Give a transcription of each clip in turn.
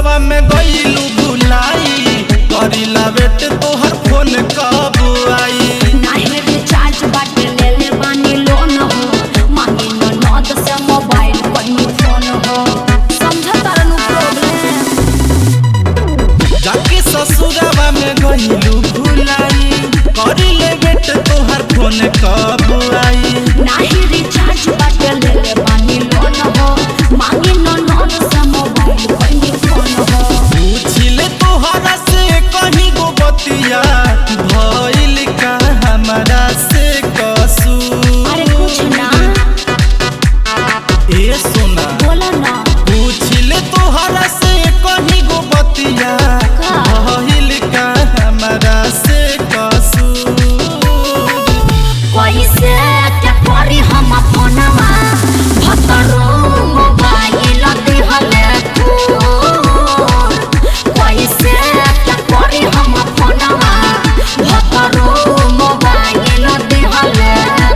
ससुरवा में गईलू भुलाई करीला बेट तोहर फोन कब आई नाही रिचार्ज बाटे ले ले बानी लोन हो मांगी न नद से मोबाइल कोई फोन हो समझ तारनु प्रॉब्लम जाके ससुरवा में गईलू भुलाई करीले बेट तोहर फोन कब आई नाही रिचार्ज बाटे ले ले बानी लोन हो मांगी न नद से मोबाइल कोई फोन हो पूछिले तोहरा से कहीं गो बतिया भइल का हमरा से कसूर अरे कुछ ना ए सोना बोला ना पूछिले तोहरा से कहीं गो बतिया का? भइल का हमरा से कसूर कैसे क्या करी हम फोनवा भतरो मोबाइल दिहले तोर कैसे क्या करी हम फोनवा भतरो मोबाइल दिहले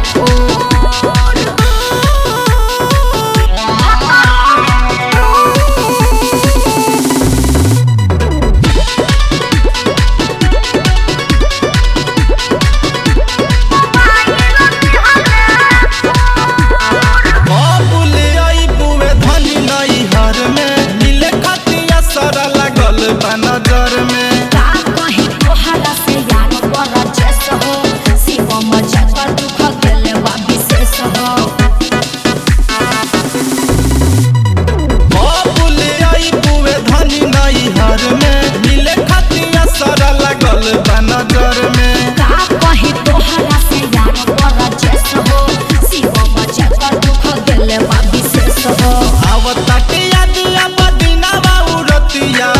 बाबुले आई बुए धनी नई हर में मिले खतिया सरा लागल बा नजर में का कहीं तोहरा से यार बड़ा जैस हो शिवम जगह दुख गेले बा विशेष हो बाबुले आई बुए धनी नई हर में मिले खतिया सरा लागल बा नजर में का कहीं तोहरा से यार बड़ा जैस हो शिवम जगह दुख गेले बा विशेष हो आवता के याद अब दिनावा उरतिया